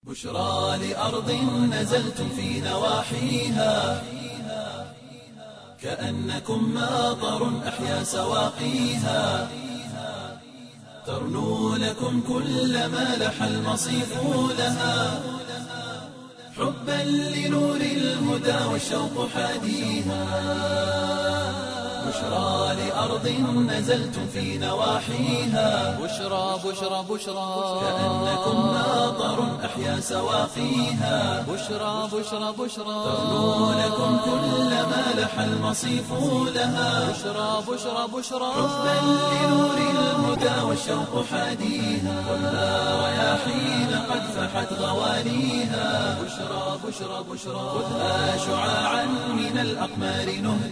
بشرى لأرض نزلتم في نواحيها كأنكم ماطر أحيا سواقيها ترنو لكم كل ما لح المصيف لها حبا لنور الهدى والشوق حاديها بشرى لأرض نزلتم في نواحيها بشرى بشرى بشرى كأنكم ماطر أحيا سواقيها بشرى بشرى بشرى ترنو لكم كل ما لح المصيف لها بشرى بشرى بشرى حبا لنور الهدى والشوق حاديها خذها رياحين قد فحت غوانيها بشرى بشرى بشرى خذها شعاعا من الأقمار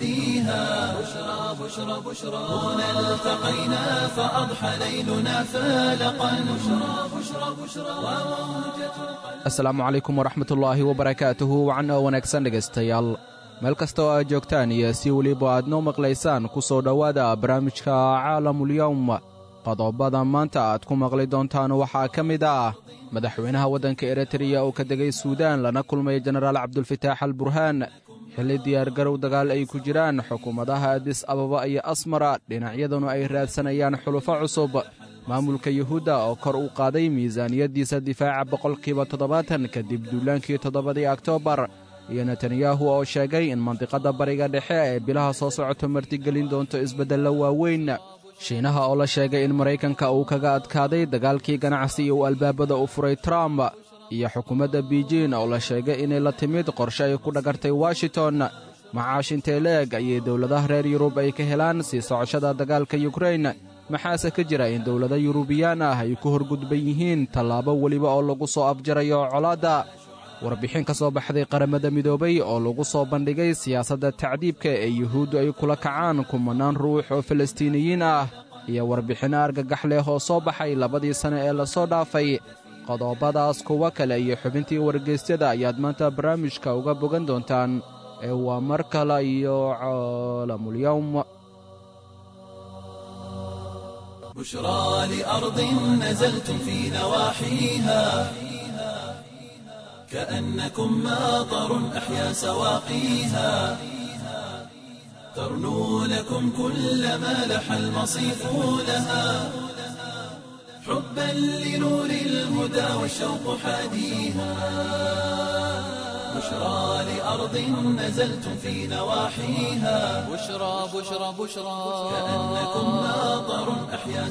نهديها بشرى بشرى بشرى هنا التقينا فأضحى ليلنا فالقا بشرى بشرى بشرى وموجة asalaamu calaykum waraxmatullaahi wabarakaatuhu wacan oo wanaagsan dhegaystayaal meel kasta oo aad joogtaan iyo si weliba aad noo maqlaysaan ku soo dhowaada barnaamijka caalamulyowm qodobada maanta aad ku maqli doontaan waxaa ka mid ah madaxweynaha waddanka eritreya oo ka degay suudaan lana kulmay jenaraal cabdulfataax al burhaan xilli diyaargarow dagaal ay ku jiraan xukuumadaha adis ababa iyo asmara dhinacyaduna ay raadsanayaan xulufo cusub maamulka yuhuudda oo kor u qaaday miisaaniyaddiisa difaaca boqolkiiba toddobaatan kadib duulaankii toddobadii oktoobar iyo netanyahu oo sheegay in mandiqadda bariga dhexe ee bilaha soo socoto martigelin doonto isbeddello waaweyn shiinaha oo la sheegay in maraykanka uu kaga adkaaday dagaalkii ganacsi uu albaabada u furay trump iyo xukuumadda biijin oo la sheegay inay la timid qorshe ay ku dhagartay washington macaashintee leeg ayay dowladaha reer yurub ay ka helaan sii socoshada dagaalka yukrain maxaase ka jira in dowlado yurubiyaan ah ay ku horgudban yihiin tallaabo weliba oo lagu soo afjarayo colaadda warbixin ka soo baxday qaramada midoobay oo lagu soo bandhigay siyaasadda tacdiibka ee yuhuuddu ay kula kacaan kumannaan ruux oo falastiiniyiin ah iyo warbixinno argagax leh oo soo baxay labadii sane ee lasoo dhaafay qodobadaas kuwo kale iyo xubintii wargeysyada ayaad maanta barnaamijka uga bogan doontaan ee waa mar kale iyo caalamulyowm بشرى لأرض نزلتم في نواحيها كأنكم ماطر أحيا سواقيها ترنو لكم كل ما لح المصيف لها حبا لنور الهدى والشوق حاديها بشرى لأرض نزلتم في نواحيها بشرى بشرى بشرى كأنكم ماطر أحيا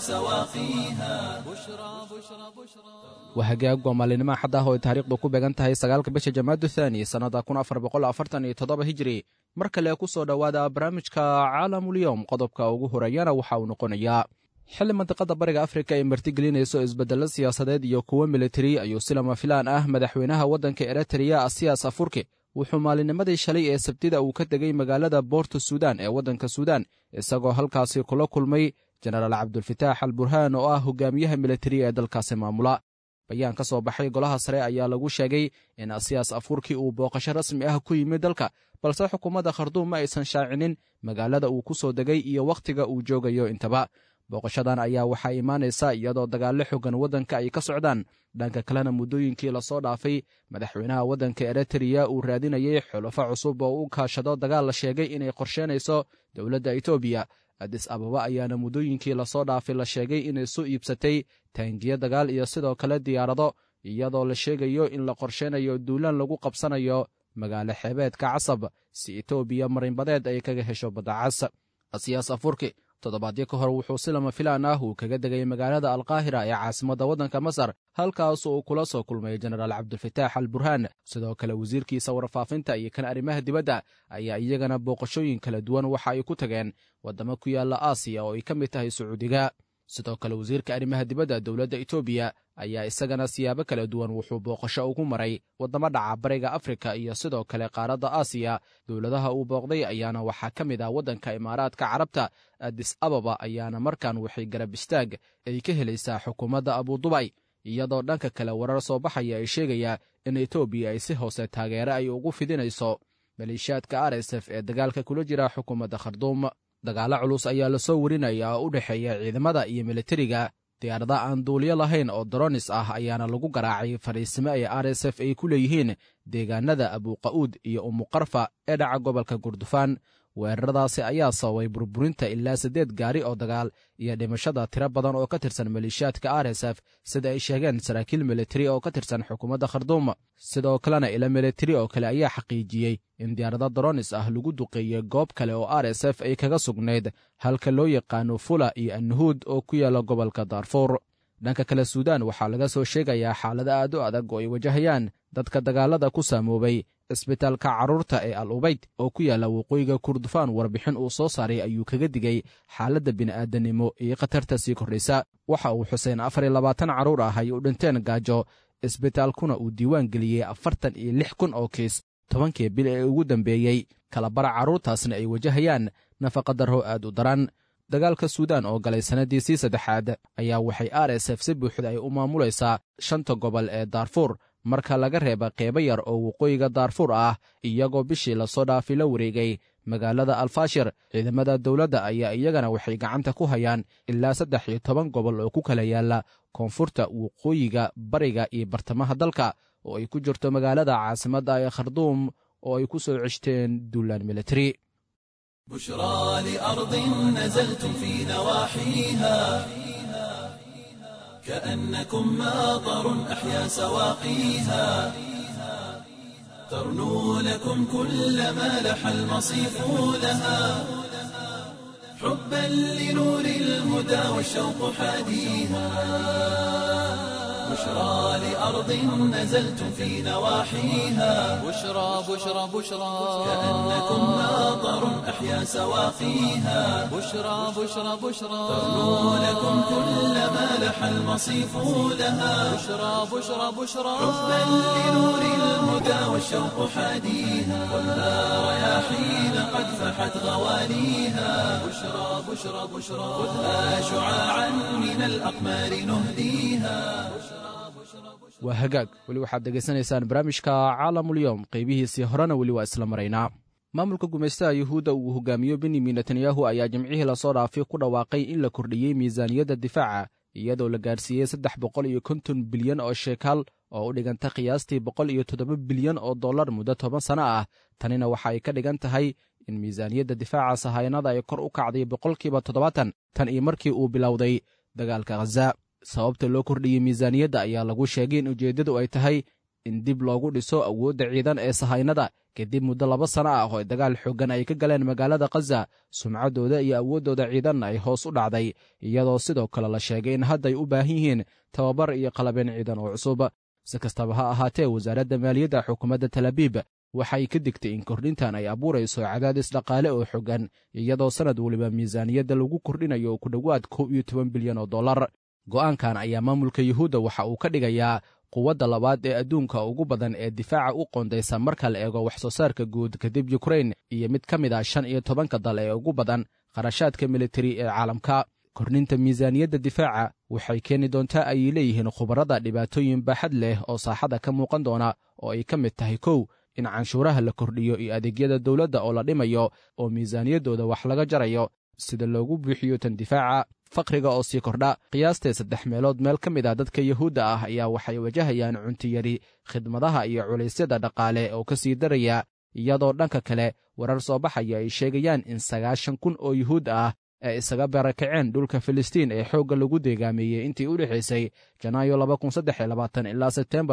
سواقيها بشرى بشرى بشرى waa hagaag waa maalinimo xad ah oo ay taariikhdu ku beegan tahay sagaalka bisha jamaadu thaani sannada kun afar boqol afartan iyo toddoba hijri mar kale ku soo dhowaada barnaamijka caalamulyowm qodobka ugu horeeyana waxa uu noqonayaa xilli mandiqada bariga afrika ay martigelinayso isbeddello siyaasadeed iyo kuwo militari ayuu si lama filaan ah madaxweynaha waddanka eritreya asiyas afurki wuxuu maalinnimadii shalay ee sabtida uu ka degay magaalada boorto suudan ee waddanka suudan isagoo halkaasi kula kulmay jenaraal cabdulfataax al burhaan oo ah hogaamiyaha militari ee dalkaasi maamula bayaan ka soo baxay golaha sare ayaa lagu sheegay in asiyas afurki uu booqasho rasmi ah ku yimid dalka balse xukuumadda kharduum ma aysan shaacinin magaalada uu ku soo degay iyo wakhtiga uu joogayo intaba booqashadan ayaa waxaa imaanaysa iyadoo dagaallo xogan waddanka ay ka socdaan dhanka kalena muddooyinkii lasoo dhaafay madaxweynaha waddanka eritreya uu raadinayay xulafo cusub oo u kaashado dagaal la sheegay inay qorsheynayso dowladda etoobiya adis ababa ayaana muddooyinkii lasoo dhaafay la sheegay inay soo iibsatay taangiyo dagaal iyo sidoo kale diyaarado iyadoo la sheegayo in la qorsheynayo duulaan lagu qabsanayo magaalo xeebeedka casab si etoobiya marinbadeed ay kaga hesho baddacas asiyaas afurki toddobaadyo ka hor wuxuu si lama filaan ah uu kaga degay magaalada alkaahira ee caasimadda waddanka masar halkaas uu kula soo kulmay jenaraal cabdulfataax al burhaan sidoo kale wasiirkiisa warfaafinta iyo kan arrimaha dibadda ayaa iyagana booqashooyin kala duwan waxa ay ku tageen waddamo ku yaalla aasiya oo ay ka mid tahay sacuudiga sidoo kale wasiirka arrimaha dibadda dowladda etoobiya ayaa isagana siyaabo kala duwan wuxuu booqasho ugu maray waddamo dhaca bariga afrika iyo sidoo kale qaaradda aasiya dowladaha uu booqday ayaana waxaa ka mid ah waddanka imaaraadka carabta adis ababa ayaana markan waxay garab istaag ay ka helaysaa xukuumadda abudubay iyadoo dhanka kale warar soo baxaya ay sheegaya in etoobiya ay si hoose taageere ay ugu fidinayso maleeshiyaadka r s f ee dagaalka kula jira xukuumadda kharduum dagaallo culus ayaa lasoo warinaya oo u dhexeeya ciidamada iyo militariga diyaarada aan duuliyo lahayn oo doronis ah ayaana lagu garaacay fadhiisimo ay r s f ay ku leeyihiin deegaanada abuuqa'uud iyo umuqarfa ee dhaca gobolka gurdufaan weeraradaasi ayaa sababay burburinta ilaa siddeed gaari oo dagaal iyo dhimashada tiro badan oo ka tirsan maleeshiyaadka r s f sida ay sheegeen saraakiil militari oo ka tirsan xukuumadda kharduum sidoo kalena ilo militari oo kale ayaa xaqiijiyey in diyaarado doronis ah lagu duqeeyey goob kale oo r s f ay kaga sugnayd halka loo yaqaano fula iyo annuhuud oo ku yaala gobolka daarfuur dhanka kale suudaan waxaa laga soo sheegayaa xaalado aad u adag oo ay wajahayaan dadka dagaalada ku saamoobay isbitaalka carruurta ee al ubayd oo ku yaalla waqooyiga kurdufaan warbixin uu soo saaray ayuu kaga digay xaaladda bini'aadanimo iyo khatarta sii kordhaysa waxa uu xuseen afar iyo labaatan carruur ah ay u dhinteen gaajo isbitaalkuna uu diiwaan geliyey afartan iyo lix kun oo kiis tobankii bil ee ugu dambeeyey kalabara carruurtaasna ay wajahayaan nafaqadarro aad u daran dagaalka suudaan oo galay sannaddiisii saddexaad ayaa waxay r s f si buuxda ay u maamulaysaa shanta gobol ee daarfuur marka laga reeba qeybo yar oo waqooyiga daarfuur ah iyagoo bishii lasoo dhaafi la wareegay magaalada alfashir ciidamada dowladda ayaa iyagana waxay gacanta ku hayaan ilaa saddex iyo toban gobol oo ku kala yaalla koonfurta waqooyiga bariga iyo bartamaha dalka oo ay ku jirto magaalada caasimadda ee kharduum oo ay ku soo ceshteen duulaan militari بشرى لأرض نزلتم في نواحيها كأنكم ماطر أحيا سواقيها ترنو لكم كل ما لح المصيف لها حبا لنور الهدى والشوق حاديها بشرى لأرض نزلتم في نواحيها بشرى بشرى بشرى كأنكم ماطر أحيا سواقيها بشرى بشرى بشرى ترنو لكم كل ما لح المصيف لها بشرى بشرى بشرى حبا لنور الهدى والشوق حاديها خذها رياحين قد فحت غواليها بشرى بشرى بشرى خذها شعاعا من الأقمار نهديها waa hagaag weli waxaad degaysanaysaan barnaamijka caalamulyoom qaybihiisii horena weli waa isla maraynaa maamulka gumaystaha yuhuudda uu hogaamiyo benyamin netanyahu ayaa jimcihii lasoo dhaafay ku dhawaaqay in la kordhiyey miisaaniyadda difaaca iyadoo la gaarsiiyey saddex boqol iyo konton bilyan oo sheekaal oo u dhiganta qiyaastii boqol iyo toddoba bilyan oo dollar muddo toban sano ah tanina waxa ay ka dhigan tahay in miisaaniyadda difaaca sahaynada ay kor u kacday boqolkiiba toddobaatan tan iyo markii uu bilowday dagaalka khaza sababta loo kordhiyey miisaaniyadda ayaa lagu sheegay in ujeeddadu ay tahay in dib loogu dhiso awoodda ciidan ee sahaynada kadib muddo laba sano ah oo dagaal xooggan ay ka galeen magaalada khaza sumcaddooda iyo awooddooda ciidanna ay hoos u dhacday iyadoo sidoo kale la sheegay in hadday u baahan yihiin tababar iyo qalabeen ciidan oo cusub si kastaba ha ahaatee wasaaradda maaliyadda xukuumadda talabiib waxay ka digtay in kordhintan ay abuurayso cadaadis dhaqaale oo xoogan iyadoo sannad weliba miisaaniyadda lagu kordhinayo ku dhowaad kow iyo toban bilyan oo dollar go'aankan ayaa maamulka yuhuudda waxa uu ka dhigayaa quwadda labaad ee adduunka ugu badan ee difaaca u qoondaysa marka la eego wax soo saarka guud kadib yukrain iyo mid ka mid ah shan iyo tobanka dal ee ugu badan kharashaadka militari ee caalamka kordhinta miisaaniyadda difaaca waxay keeni doontaa ayay leeyihiin khubarada dhibaatooyin baaxad leh oo saaxada ka muuqan doona oo ay ka mid tahay kow in canshuuraha la kordhiyo iyo adeegyada dowladda oo la dhimayo oo miisaaniyaddooda wax laga jarayo sida loogu buuxiyo tan difaaca faqriga oo sii kordha qiyaastee saddex meelood meel ka mid ah dadka yuhuudda ah ayaa waxay wajahayaan cuntiyari khidmadaha iyo culaysyada dhaqaale oo ka sii daraya iyadoo dhanka kale warar soo baxaya ay sheegayaan in sagaashan kun oo yuhuud ah ee isaga barakaceen dhulka filistiin ee xoogga lagu deegaameeyey intii u dhexaysay janaayo ilaa sebteembar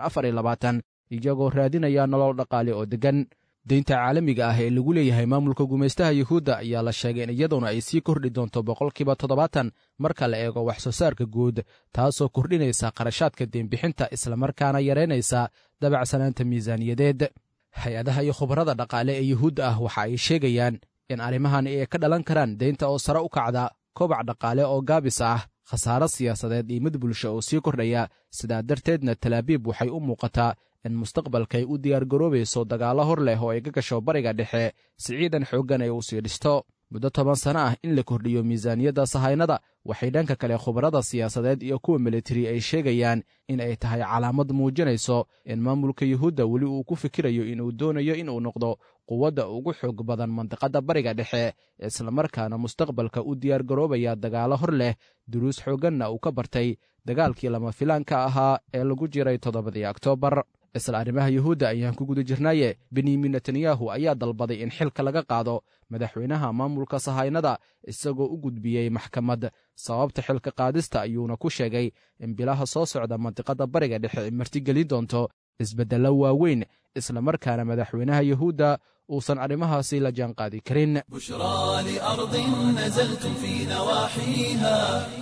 iyagoo raadinaya nolol dhaqaale oo deggan deynta caalamiga ah ee lagu leeyahay maamulka gumaystaha yuhuudda ayaa la sheegay in iyaduna ay sii kordhi doonto boqolkiiba toddobaatan marka la eego wax soo saarka guud taasoo kordhinaysa qarashaadka deenbixinta islamarkaana yaraynaysa dabacsanaanta miisaaniyadeed hay-adaha iyo khubarada dhaqaale ee yuhuudda ah waxa ay sheegayaan in arrimahan ay ka dhalan karaan deynta oo sare u kacda kobac dhaqaale oo gaabis ah khasaaro siyaasadeed iyo mid bulsho oo sii kordhaya sidaa darteedna talaabiib waxay u muuqataa in mustaqbalka ay u diyaargaroobayso dagaallo hor leh oo ay ka gasho bariga dhexe si ciidan xooggan ay u sii dhisto muddo toban sano ah in la kordhiyo miisaaniyadda sahaynada waxay dhanka kale khubarada siyaasadeed iyo kuwa militari ay sheegayaan in ay tahay calaamad muujinayso in maamulka yuhuudda weli uu ku fikirayo inuu doonayo inuu noqdo quwadda ugu xoog badan mandiqadda bariga dhexe islamarkaana mustaqbalka u diyaargaroobaya dagaalo hor leh duruus xoogganna uu ka bartay dagaalkii lama filaanka ahaa ee lagu jiray toddobadii oktoobar isla arrimaha yuhuudda ayaan ku guda jirnaaye benyamin netanyahu ayaa dalbaday in xilka laga qaado madaxweynaha maamulka sahaynada isagoo u gudbiyey maxkamad sababta xilka qaadista ayuuna ku sheegay in bilaha soo socda mandiqadda bariga dhexe ay martigelin doonto isbeddello waaweyn islamarkaana madaxweynaha yuhuudda uusan arrimahaasi la jaanqaadi karin بشرى لأرض نزلتم في نواحيها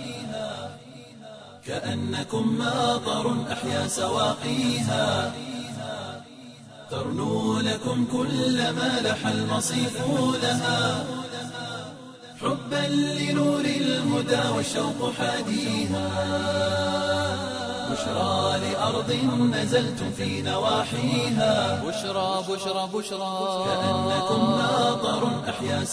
كأنكم ماطر أحيا سواقيها ترنو لكم كل ما لح المصيف لها حبا لنور الهدى والشوق حاديها بشرى لأرض نزلتم في نواحيها بشرى بشرى بشرى كأنكم ماطر أحيا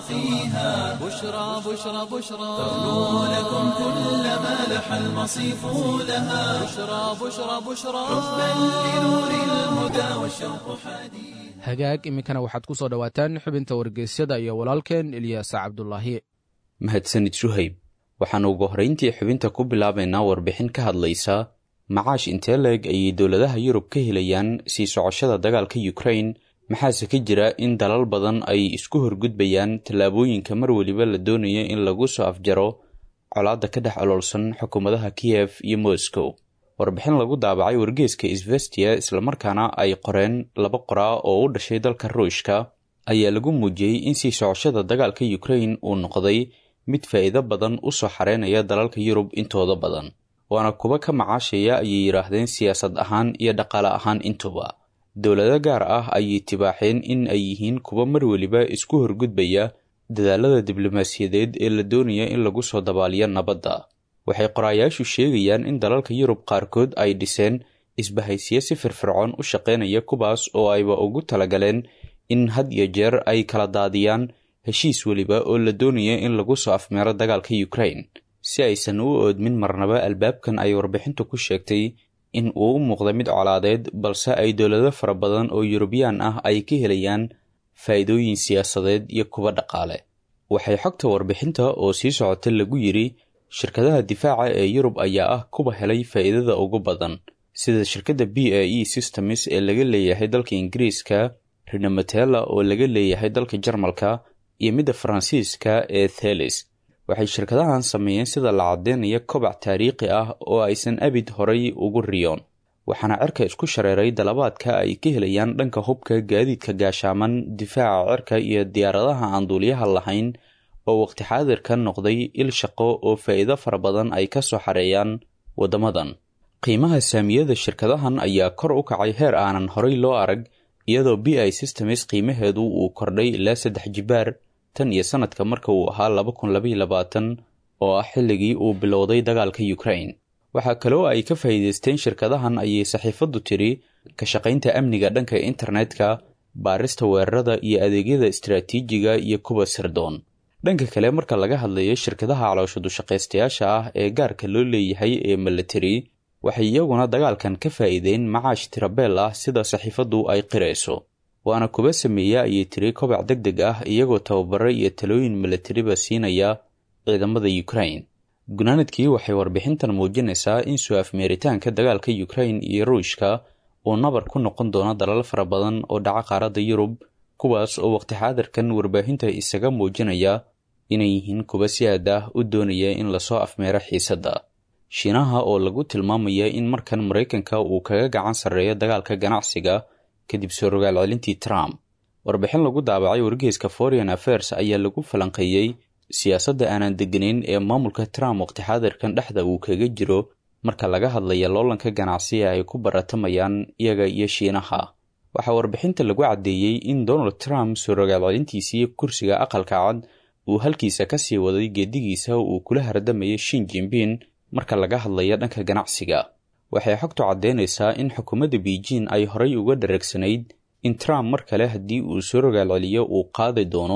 سواقيها بشرى بشرى بشرى ترنو لكم كل ما لح المصيف لها بشرى بشرى بشرى حبا لنور الهدى والشوق حديث hagaag iminkana waxaad ku soo dhowaataan xubinta wargeysyada iyo walaalkeen ilyaasa cabdulaahi mahadsanid suhayb waxaannu ugu horrayntii xubinta ku bilaabaynaa warbixin ka hadlaysa macaash intee leeg ayay dowladaha yurub ka helayaan sii socoshada dagaalka yukrain maxaase ka jira in dalal badan ay isku horgudbayaan tallaabooyinka mar weliba la doonayo in lagu soo afjaro colaadda ka dhex oloolsan xukuumadaha kiyef iyo moscow warbixin lagu daabacay wargeeska isvestiya islamarkaana ay qoreen laba qoraa oo u dhashay dalka ruushka ayaa lagu muujiyey in sii socoshada dagaalka yukrain uu noqday mid faa'iido badan u soo xareynaya dalalka yurub intooda badan waana kuwa ka macaashaya ayay yidhaahdeen siyaasad ahaan iyo dhaqaale ahaan intuba dowlado gaar ah ayay tibaaxeen in ay yihiin kuwa mar weliba isku horgudbaya dadaalada diblomaasiyadeed ee la doonaya in lagu soo dabaaliyo nabadda waxay qoraayaashu sheegayaan in dalalka yurub qaarkood ay dhiseen isbahaysiyo si firfircoon u shaqaynaya kuwaas oo ayba ugu talagaleen in had iyo jeer ay kala daadiyaan heshiis weliba oo la doonaya in lagu soo afmeero dagaalka yukrain si aysan u oodmin marnaba albaabkan ay warbixintu ku sheegtay in uu u muuqda mid colaadeed balse ay dowlado fara badan oo yurubiyaan ah ay ka helayaan faa'iidooyin siyaasadeed iyo kuwa dhaqaale waxay xogta warbixinta oo sii socota lagu yidhi shirkadaha difaaca ee yurub ayaa ah kuwa helay faa'iidada ugu badan sida shirkadda b a e systems ee laga leeyahay dalka ingiriiska rinamatella oo laga leeyahay dalka jarmalka iyo midda faransiiska ee thelis waxay shirkadahan sameeyeen sida la caddeynaya kobac taariikhi ah oo aysan abid horay ugu riyoon waxaana cirka isku shareeray dalabaadka ay ka helayaan dhanka hubka gaadiidka gaashaaman difaaca cirka iyo diyaaradaha aan duuliyaha lahayn oo waqti xaadirka noqday il shaqo oo faa'iido fara badan ay ka soo xareeyaan waddamadan qiimaha saamiyada shirkadahan ayaa kor u kacay heer aanan horay loo arag iyadoo b i systems qiimaheedu uu kordhay ilaa saddex jibaar tan iyo sanadka marka uu ahaa laba kun labaiyo labaatan oo ah xilligii uu bilowday dagaalka yukrain waxaa kaloo ay ka faa'iidaysteen shirkadahan ayay saxiifaddu tiri ka shaqaynta amniga dhanka internetka baarista weerarada iyo adeegyada istaraatiijiga iyo kuwa sirdoon dhanka kale marka laga hadlayo shirkadaha caloosha dushaqaystayaasha ah ee gaarka loo leeyahay ee milatari waxay iyaguna dagaalkan ka faa'iideen macaash tirabeel ah sida saxiifaddu ay qirayso waana kuba sameeya ayay tiri kobac deg deg ah iyagoo tababaro iyo talooyin milatariba siinaya ciidamada yukrain gunaanadkii waxay warbixintan muujinaysaa in su-afmeeritaanka dagaalka yukrain iyo ruushka uu nabar ku noqon doono dalal fara badan oo dhaca qaaradda yurub kuwaas oo waqti xaadirkan warbaahinta isaga muujinaya inay yihiin kuwa si aad ah u doonaya in lasoo afmeero xiisadda shiinaha oo lagu tilmaamaya in markan maraykanka uu kaga gacan sarreeyo dagaalka ganacsiga kadib soo rogaal celintii trump warbixin lagu daabacay wargeyska foreign affairs ayaa lagu falanqeeyey siyaasadda aanan degganayn ee maamulka trump waqti xaadirkan dhexda uu kaga jiro marka laga hadlaya loolanka ganacsiga ay ku baratamayaan iyaga iyo shiinaha waxaa warbixinta lagu caddeeyey in donald trump soo rogaal celintiisii kursiga aqalka cad uu halkiisa ka sii waday geedigiisa uu kula hardamayo shin jimbin marka laga hadlayo dhanka ganacsiga waxay xogtu caddeynaysaa in xukuumadda beijing ay horay uga dharagsanayd in trump mar kale haddii uu soo rogaal celiyo uu qaadi doono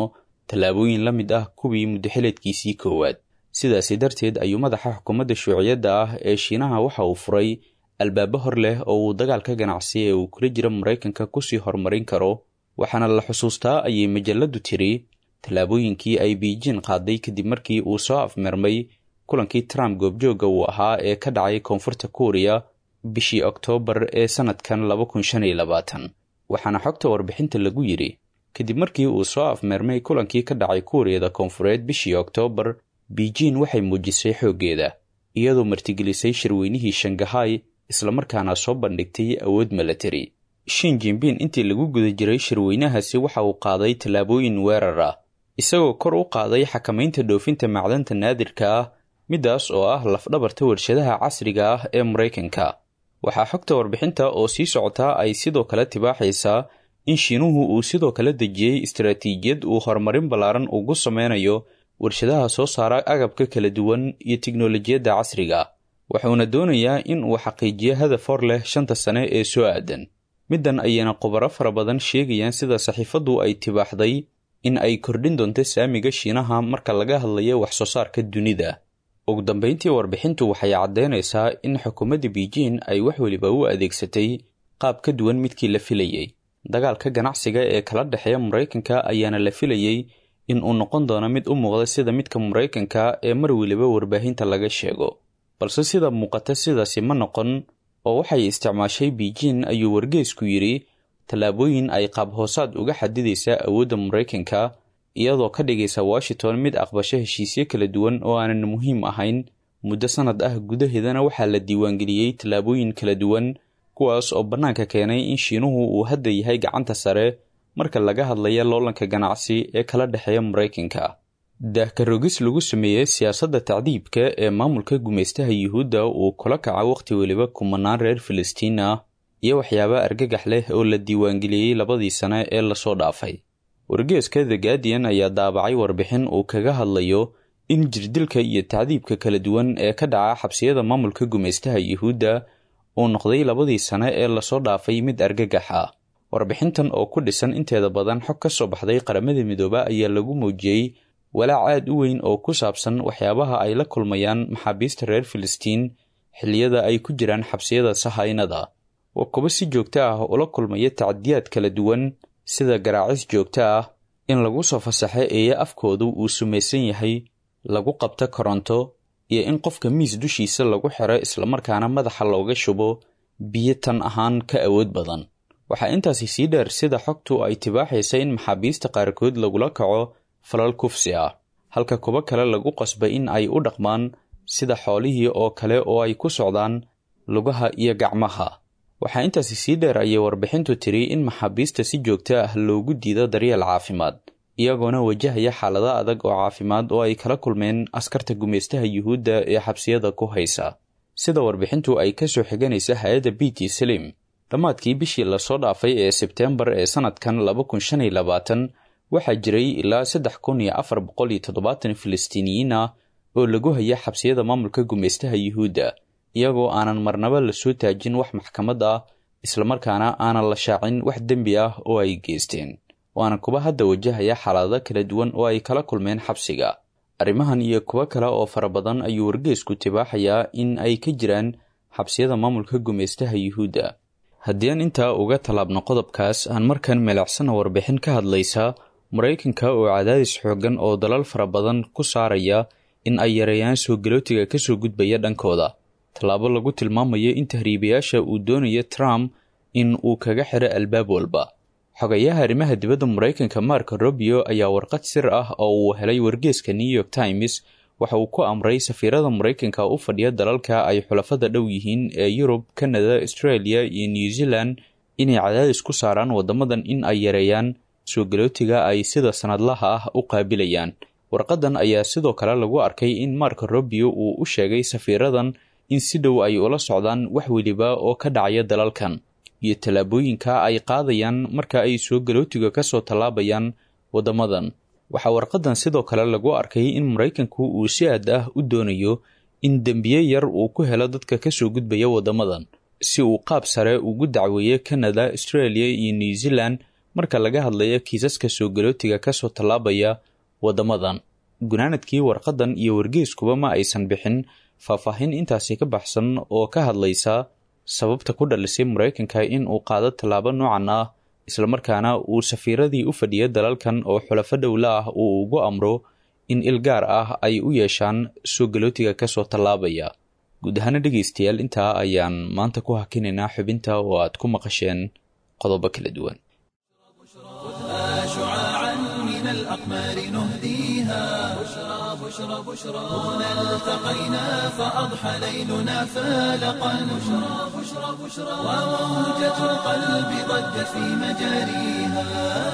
tallaabooyin la mid ah kuwii muddaxileedkiisii koowaad sidaasi darteed ayuu madaxa xukuumadda shuuciyadda ah ee shiinaha waxa uu furay albaabo hor leh oo uu dagaalka ganacsi ee uu kula jiro maraykanka kusii horumarin karo waxaana la xusuustaa ayay majalladdu tiri tallaabooyinkii ay biijin qaaday kadib markii uu soo afmeermay kulankii trump goobjoogga uu ahaa ee ka dhacay koonfurta kuuriya bishii oktoobar ee sannadkan waxaana xogta warbixinta lagu yidhi kadib markii uu soo afmeermay kulankii ka dhacay kuuriyada koonfureed bishii oktoobar biijin waxay muujisay xooggeeda iyadoo martigelisay shirweynihii shangahay islamarkaana soo bandhigtay awood milatari shin jinbin intii lagu guda jiray shirweynahaasi waxa uu qaaday tallaabooyin weerar ah isagoo kor u qaaday xakamaynta dhoofinta macdanta naadirka ah middaas oo ah lafdhabarta warshadaha casriga ah ee maraykanka waxaa xogta warbixinta oo sii socotaa ay sidoo kale tibaaxaysaa in shiinuhu uu sidoo kale dejiyey istaraatiijiyad uu horumarin ballaaran ugu sameynayo warshadaha soo saara agabka kala duwan iyo tiknolojiyadda casriga wuxuuna doonayaa in uu xaqiijiyo hadaf hor leh shanta sane ee soo aadan middan ayayna khubaro fara badan sheegayaan sida saxiifaddu ay tibaaxday in ay kordhin doonto saamiga shiinaha marka laga hadlayo wax soo saarka dunida ugu dambayntii warbixintu waxay caddaynaysaa in xukuumadda biijin ay wax weliba u adeegsatay qaab ka duwan midkii la filayey dagaalka ganacsiga ee kala dhexeeya maraykanka ayaana la filayey in uu noqon doono mid u muuqda sida midka maraykanka ee mar weliba warbaahinta laga sheego balse sida muuqata sidaasi ma noqon oo waxay isticmaashay biijin ayuu wargeysku yidhi tallaabooyin ay qaab hoosaad uga xadidaysaa awoodda maraykanka iyadoo ka dhigaysa washington mid aqbasho heshiisyo kala duwan oo aanan muhiim ahayn muddo sannad ah gudaheedana waxaa la diiwaangeliyey tallaabooyin kala duwan kuwaas oo bannaanka keenay in shiinuhu uu hadda yahay gacanta sare marka laga hadlaya loolanka ganacsi ee kala dhexeeya maraykanka daahkarogis lagu sameeyey siyaasadda tacdiibka ee maamulka gumaystaha yuhuudda uu kula kaca wakhti weliba kumanaan reer filistiin ah iyo waxyaaba argagax leh oo la diiwaangeliyey labadii sane ee lasoo dhaafay wargeeska the guardian ayaa daabacay warbixin uu kaga hadlayo in jirdilka iyo tacdiibka kala duwan ee ka dhaca xabsiyada maamulka gumaystaha yuhuudda uu noqday labadii sane ee lasoo dhaafay mid argagax ah warbixintan oo ku dhisan inteeda badan xog ka soo baxday qaramada midooba ayaa lagu muujiyey walaac aad u weyn oo ku saabsan waxyaabaha ay la kulmayaan maxaabiista reer filistiin xilliyada ay ku jiraan xabsiyada sahaynada waa kuba si joogto ah ula kulmaya tacadiyaad kala duwan sida garaacis joogto ah in lagu soo fasaxo eeye afkoodu uu sumaysan yahay lagu qabto koronto iyo in qofka miis dushiisa lagu xiro islamarkaana madaxa looga shubo biyo tan ahaan ka awood badan waxaa intaasi sii dheer sida xogtu ay tibaaxaysa in maxaabiista qaarkood lagula kaco falal kufsi ah halka kuwo kale lagu qasbay in ay u dhaqmaan sida xoolihii oo kale oo ay ku socdaan lugaha iyo gacmaha waxaa intaasi sii dheer ayay warbixintu tiri in maxaabiista si joogto ah loogu diido daryeel caafimaad iyagoona wajahaya xaalado adag oo caafimaad oo ay kala kulmeen askarta gumaystaha yuhuudda ee xabsiyada ku haysa sida warbixintu ay ka soo xiganaysa hay-adda b t slim dhammaadkii bishii lasoo dhaafay ee sebteembar ee sannadkan laba kun shan iyo labaatan waxaa jiray ilaa saddex kun iyo afar boqol iyo toddobaatan filistiiniyiin ah oo lagu haya xabsiyada maamulka gumaystaha yuhuudda iyagoo aanan marnaba lasoo taajin wax maxkamad ah islamarkaana aanan la shaacin wax dembi ah oo ay geysteen waana kuwa hadda wajahaya xaalado kala duwan oo ay kala kulmeen xabsiga arrimahan iyo kuwo kale oo fara badan ayuu wargeysku tibaaxayaa in ay ka jiraan xabsiyada maamulka gumaystaha yuhuudda haddii aan intaa uga tallaabno qodobkaas aan markan meleecsana warbixin ka hadlaysa maraykanka oo cadaadis xooggan oo dalal fara badan ku saaraya in ay yareeyaan soo galootiga ka soo gudbaya dhankooda tallaabo lagu tilmaamayo in tahriibayaasha uu doonayo trump in uu kaga xiro albaab walba xogayaha arrimaha dibadda maraykanka mark robio ayaa warqad sir ah oo uu helay wargeeska new york times waxa uu ku amray safiirada maraykanka u fadhiya dalalka ay xulafada dhow yihiin ee yurub kanada australia iyo new zealand inay cadaadis ku saaraan waddamadan in ay yareeyaan soo galootiga ay sida sanadlaha ah u qaabilayaan warqadan ayaa sidoo kale lagu arkay in mark robio uu u sheegay safiiradan in si dhow ay ula socdaan wax weliba oo ka dhacaya dalalkan iyo tallaabooyinka ay qaadayaan marka ay soo galootiga ka soo tallaabayaan waddamadan waxaa warqadan sidoo kale lagu arkay in maraykanku uu si aad ah u doonayo in dembiye yar uu ku helo dadka ka soo gudbaya waddamadan si uu qaab sare ugu dacweeyo kanada australia iyo new zealand marka laga hadlayo kiisaska soo galootiga ka soo tallaabaya waddamadan gunaanadkii warqaddan iyo wargeyskuba ma aysan bixin faahfaahin intaasi ka baxsan oo ka hadlaysa sababta ku dhalisay maraykanka in uu qaado tallaabo noocan ah islamarkaana uu safiiradii u fadhiya dalalkan oo xulafo dhowla ah uu ugu amro in il gaar ah ay u yeeshaan soo galootiga kasoo tallaabaya guud ahaana dhegaystayaal intaa ayaan maanta ku hakinaynaa xubinta oo aad ku maqasheen qodobo kala duwan شعاعا من الأقمار نهديها بشرى بشرى بشرى هنا التقينا فأضحى ليلنا فالقا بشرى بشرى بشرى وموجة القلب ضجت في مجاريها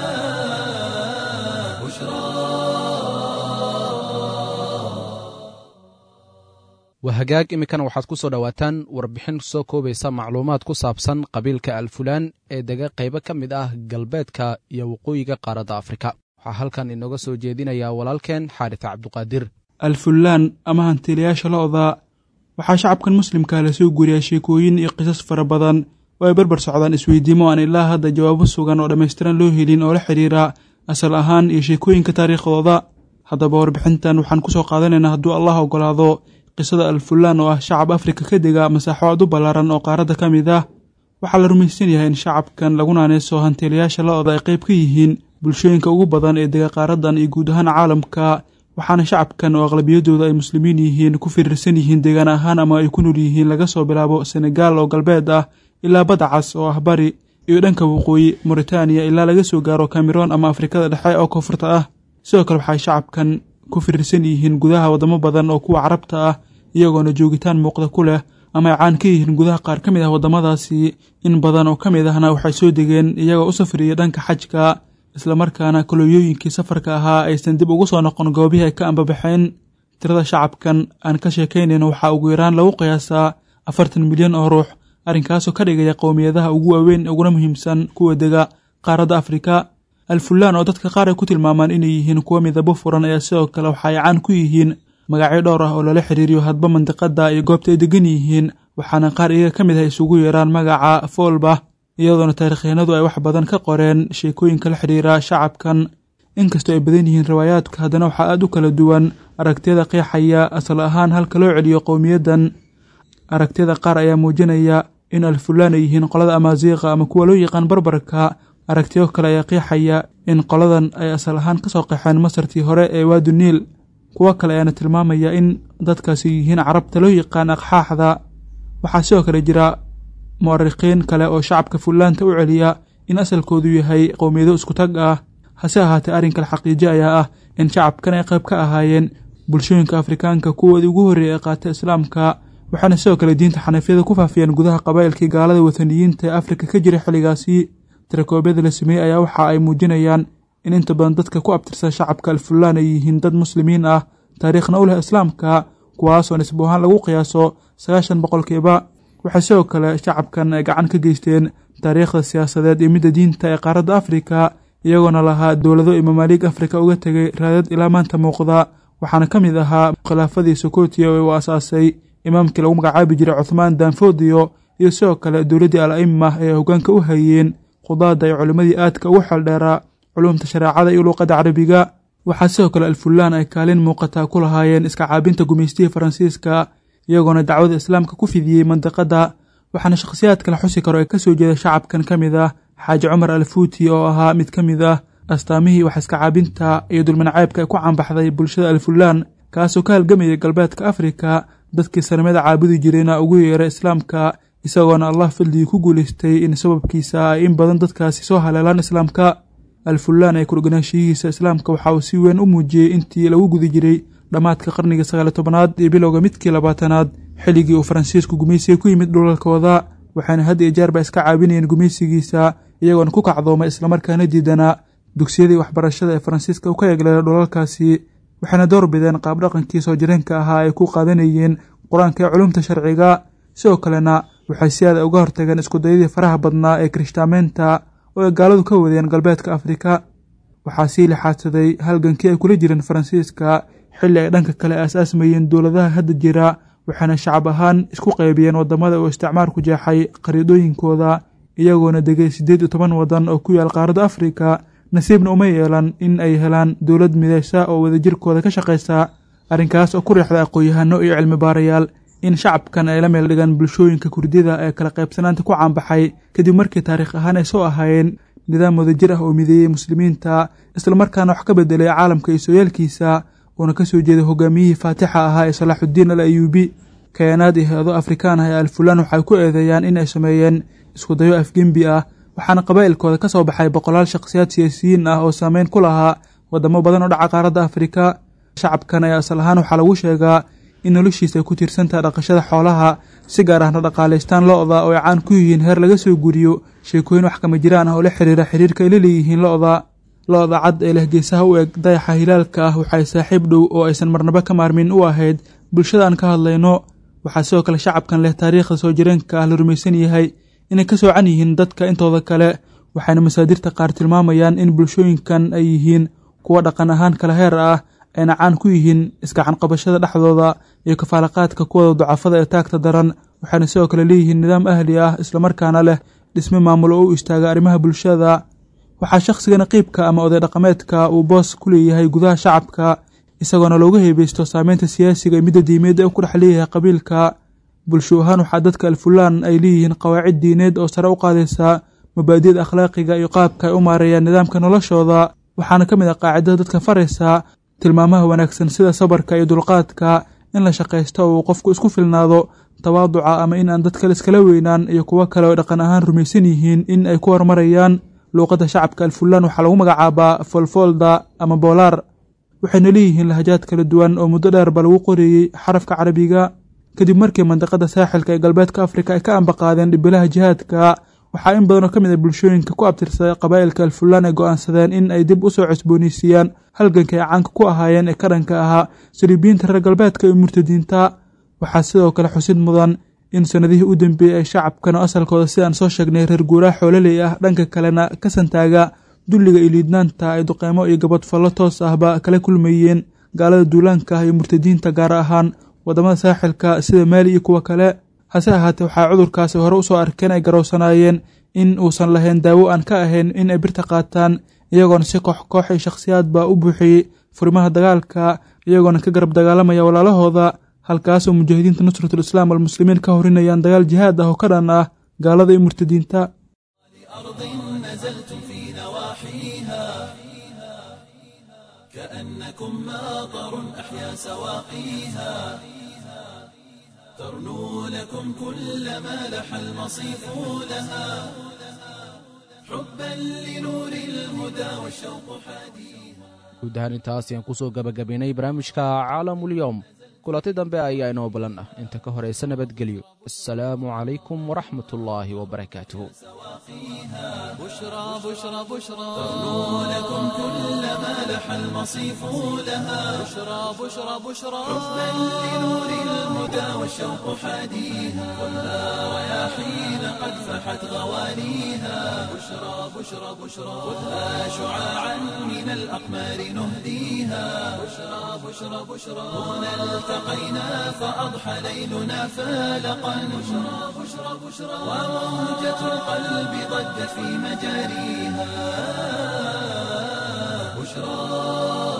waa hagaag iminkana waxaad ku soo dhowaataan warbixin soo koobaysa macluumaad ku saabsan qabiilka alfulaan ee dega qaybo ka mid ah galbeedka iyo waqooyiga qaaradda afrika waxaa halkan inooga soo jeedinayaa walaalkeen xaarita cabduqaadir alfullaan ama hantiilayaasha lo'da waxaa shacabkan muslimka lasoo guuriyaa sheekooyin iyo qisas fara badan oo ay barbar socdaan isweydiimo aan ilaa hadda jawaabo sugan oo dhammaystiran loo helin oo la xidhiira asal ahaan iyo sheekooyinka taariikhdooda haddaba warbixintan waxaan ku soo qaadanaynaa hadduu allah ogolaado qisada alfulaan oo ah shacab afrika ka dega masaaxo aad u ballaaran oo qaaradda ka mid ah waxaa la rumaysan yahay in shacabkan lagu naaneyso hantiilayaasha lo'da ay qayb ka yihiin bulshooyinka ugu badan ee dega qaaradan iyo guud ahaan caalamka waxaana shacabkan oo aqlabiyadooda ay muslimiin yihiin ku firirsan yihiin deegaan ahaan ama ay ku nool yihiin laga soo bilaabo senegaal oo galbeed ah ilaa badda cas oo ah bari iyo dhanka waqooyi moritaaniya ilaa laga soo gaaro kameroon ama afrikada dhexe oo koonfurta ah sidoo kale waxay shacabkan ku firirsan yihiin gudaha waddamo badan oo kuwa carabta ah iyagoona joogitaan muuqda ku leh ama ay caan ka yihiin gudaha qaar ka mid ah waddamadaasi in badan oo ka mid ahna waxay soo degeen iyagoo u safriyay dhanka xajka islamarkaana kolooyooyinkii safarka ahaa aysan dib ugu soo noqon goobihii ay ka ambabaxeen tirada shacabkan aan ka sheekaynayno waxaa ugu yaraan lagu qiyaasaa afartan milyan oo ruux arrinkaasoo ka dhigaya qowmiyadaha ugu waaweyn uguna muhiimsan kuwa dega qaaradda afrika alfulaan oo dadka qaar ay ku tilmaamaan inay yihiin kuwa midabo furan ayaa sidoo kale waxa ay caan ku yihiin magacyo dhowr ah oo lala xiriiriyo hadba mandiqada iyo goobta ay degan yihiin waxaana qaar iyaga ka mid ah isugu yeeraan magaca foolba iyadoona taarikhyahanadu ay wax badan ka qoreen sheekooyinka la xidhiira shacabkan inkastoo ay badan yihiin riwaayaadka haddana waxaa aad u kala duwan aragtiyada qeexaya asal ahaan halka loo celiyo qowmiyaddan aragtiyada qaar ayaa muujinaya in alfulaan ay yihiin qolada amaaziiqa ama kuwa loo yaqaan barbarka aragtiyo kale ayaa qeexaya in qoladan ay asal ahaan ka soo qeexeen masartii hore ee waadu niil kuwo kale ayaana tilmaamaya in dadkaasi yihiin carabta loo yaqaan aqxaaxda waxaa sidoo kale jira mu'arikiin kale oo shacabka fullaanta u celiya in asalkoodu yahay qowmiyado isku tag ah hase ahaatee arrinka xaqiijo ayaa ah in shacabkan ay qayb ka ahaayeen bulshooyinka afrikaanka kuwoodii ugu horreeyay ee qaata islaamka waxaana sidoo kale diinta xanafiyada ku faafiyeen gudaha qabaa'ilkii gaalada wataniyiinta ee afrika ka jira xilligaasi tirakoobyada la sameeyey ayaa waxa ay muujinayaan in inta badan dadka ku abtirsan shacabka alfulaan ay yihiin dad muslimiin ah taariikhna u leh islaamka kuwaasoo nisbo ahaan lagu qiyaaso sagaashan boqolkiiba waxay sidoo kale shacabkan ay gacan ka geysteen taariikhda siyaasadeed iyo midda diinta ee qaaradda afrika iyagoona lahaa dowlado iyo mamaaliig afrika uga tegay raadad ilaa maanta muuqda waxaana ka mid ahaa khilaafadii sokotiya oo uu asaasay imaamkii lagu magacaabi jiray cuthmaan danfodiyo iyo sidoo kale dowladdii al aima ee hoggaanka u hayeen qudaada iyo culimmadii aadka ugu xeeldheeraa culumta shareecada iyo luuqadda carabiga waxaa sidoo kale alfulaan ay kaalin muuqataa ku lahaayeen iska caabinta gumaystihii faransiiska iyagoona dacwada islaamka ku fidiyey mandiqadda waxaana shakhsiyaadka la xusi karo ee ka soo jeeda shacabkan ka mid ah xaaji cumar alfuuti oo ahaa mid ka mid ah astaamihii wax iska caabinta iyo dulmancaybka ee ku caanbaxday bulshada alfulaan kaasoo ka halgamayay galbeedka afrika dadkii sanamada caabudi jirayna ugu yeeray islaamka isagoona allah fadligii ku guulaystay in sababkiisa ay in badan dadkaasi soo haleelaan islaamka alfulaan ee kurganaanshiyihiisa islaamka waxa uu si weyn u muujiyey intii lagu guda jiray dhammaadka qarnigii sagaali tobanaad iyo bilowga midkii labaatanaad xilligii uu faransiisku gumaysiga ku yimid dhulalkooda waxaana had iyo jeerba iska caabinayeen gumaysigiisa iyagoona ku kacdoomay islamarkaana diidanaa dugsiyadii waxbarashada ee faransiiska u ka eegleela dhulalkaasi waxayna door bideen qaabdhaqankii soo jireenka ahaa ay ku qaadanayeen qur-aanka ee culumta sharciga sidoo kalena waxay si aada uga hortageen iskudayadii faraha badnaa ee kirishtaamaynta oo ay gaaladu ka wadeen galbeedka afrika waxaa sii lixaadsaday halgankii ay kula jireen faransiiska xilli ay dhanka kale aas-aasmayeen dowladaha hadda jira waxaana shacab ahaan isku qaybiyeen waddamada uu isticmaarku jeexay qariidooyinkooda iyagoona degay siddeed iyo toban waddan oo ku yaal qaaradda afrika nasiibna uma yeelan in ay helaan dowlad midaysa oo wadajirkooda ka shaqaysa arrinkaas oo ku riixda aqoon-yahano iyo cilmi baarayaal in shacabkan ay la meel dhigaan bulshooyinka kurdida ee kala qaybsanaanta ku caanbaxay kadib markii taariikh ahaan ay soo ahaayeen nidaam wadajir ah oo mideeyey muslimiinta islamarkaana wax ka bedelay caalamka iyo sooyaalkiisa uuna ka soo jeeday hogaamiyihii faatixa ahaa ee salaaxuddiin al ayuubi kayanaad iyo hay-ado afrikaan ah ee alfulaan waxay ku eedeeyaan in ay sameeyeen iskudayo afgembi ah waxaana qabaa'ilkooda ka soo baxay boqolaal shakhsiyaad siyaasiyiin ah oo saameyn ku lahaa wadamo badan oo dhaca qaaradda afrika shacabkan ayaa asal ahaan waxaa lagu sheegaa in noloshiisa ay ku tiirsantaha dhaqashada xoolaha si gaar ahna dhaqaalaystaan lo-da oo ay caan ku yihiin heer laga soo guriyo sheekooyin wax kama jiraan ah oo la xiriira xiriirka ay la leeyihiin lo-da lo-da cad ee leh geesaha u eg dayaxa hilaalka ah waxay saaxiib dhow oo aysan marnabo ka maarmin u ahayd bulshada aan ka hadlayno waxaa sidoo kale shacabkan leh taariikhda soo jireenka ah la rumaysan yahay inay ka soocan yihiin dadka intooda kale waxayna masaadirta qaar tilmaamayaan in bulshooyinkan ay yihiin kuwa dhaqan ahaan kala heer ah ayna caan ku yihiin iskacan qabashada dhexdooda iyo kafaalaqaadka kuwada ducafada ee taagta daran waxayna sidoo kale leeyihiin nidaam ahli ah islamarkaana leh dhisme maamul oo u istaaga arrimaha bulshada waxaa shakhsiga naqiibka ama oday dhaqameedka uu boos ku leeyahay gudaha shacabka isagoona looga heebeysto saameynta siyaasiga iyo midda diimeed ee u ku dhex leeyahay qabiilka bulsho ahaan waxaa dadka alfulaan ay leeyihiin qawaacid diineed oo sare u qaadaysa mabaadi'da akhlaaqiga iyo qaabka ay u maareeyaan nidaamka noloshooda waxaana ka mid ah qaacidada dadka faraysa tilmaamaha wanaagsan sida sabarka iyo dulqaadka in la shaqaysto oo uu qofku isku filnaado tawaaduca ama in aan dad kale iskala weynaan iyo kuwo kale oo dhaqan ahaan rumaysan yihiin in ay ku horumarayaan luuqadda shacabka alfulaan waxaa lagu magacaabaa folfolda ama boolaar waxayna leeyihiin lahajaad kala duwan oo muddo dheerba lagu qoreeyey xarafka carabiga kadib markii mandiqada saaxilka ee galbeedka afrika ay ka ambaqaadeen dhibilaha jihaadka waxaa in badanoo ka mid a bulshooyinka ku abtirsaday qabaa'ilka alfulaan ay go'aansadeen in ay dib u soo cusboonaysiiyaan halganka ay caanka ku ahaayeen ee ka dhanka ahaa saliibiyiinta reer galbeedka iyo murtadiinta waxaa sidoo kale xusid mudan in sannadihii u dambeeyey ay shacabkan oo asalkooda sidaan soo sheegnay reer guuraha xoololey ah dhanka kalena ka santaaga dulliga iyo liidnaanta ay duqeymo iyo gabadfallo toos ahba kala kulmayeen gaalada duulaanka ah iyo murtadiinta gaar ahaan waddamada saaxilka sida maali iyo kuwa kale hase ahaatee waxaa cudurkaasi hore usoo arkeen ay garowsanaayeen in uusan lahayn daawo aan ka ahayn in ay birta qaataan iyagoona si koox koox iyo shakhsiyaadba u buuxiyey furimaha dagaalka iyagoona ka garab dagaalamaya walaalahooda halkaasoo mujaahidiinta nusratul islaam almuslimiin ka horinayaan dagaal jihaad ah oo ka dhan ah gaalada iyo murtadiinta كأنكم ماطر أحيا سواقيها ترنو لكم كل ما لح المصيف لها حبا لنور الهدى والشوق حديها guud ahaan intaas ayaan ku soo gabagabaynay barnaamijka caalamulyoom kulanti dambe ayaa inoo balan ah inta ka horaysa nabadgelyo assalaamu calaykum waraxmat ullaahi wabarakaatuhu بشرى بشرى بشرى ترنو لكم كل ما لح المصيف لها بشرى بشرى بشرى حبا لنور الهدى والشوق حديها خذها رياحين قد فحت غوانيها بشرى بشرى بشرى خذها شعاعا من الأقمار نهديها بشرى بشرى بشرى هنا التقينا فأضحى ليلنا فالقا بشرى بشرى بشرى وموجة القلب ضجت في مجاريها بشرى